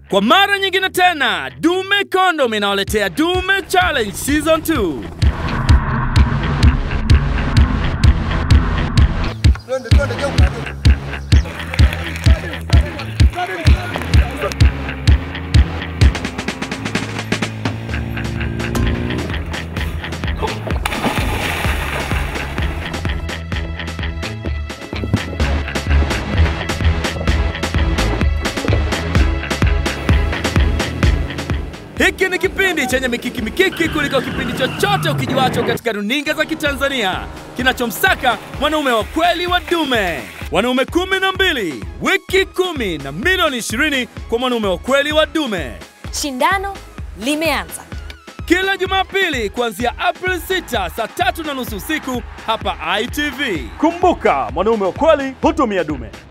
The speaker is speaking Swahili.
Kwa mara nyingine tena, Dume Condom inawaletea Dume Challenge Season 2. Twende twende geuka geuka. Hiki ni kipindi chenye mikiki mikiki kuliko kipindi chochote ukijuacho katika runinga za Kitanzania, kinachomsaka mwanaume wa kweli wa dume. Wanaume kumi na mbili, wiki kumi na milioni ishirini kwa mwanaume wa kweli wa dume, Shindano limeanza. kila Jumapili kuanzia April 6 saa tatu na nusu usiku hapa ITV. Kumbuka, mwanaume wa kweli hutumia dume.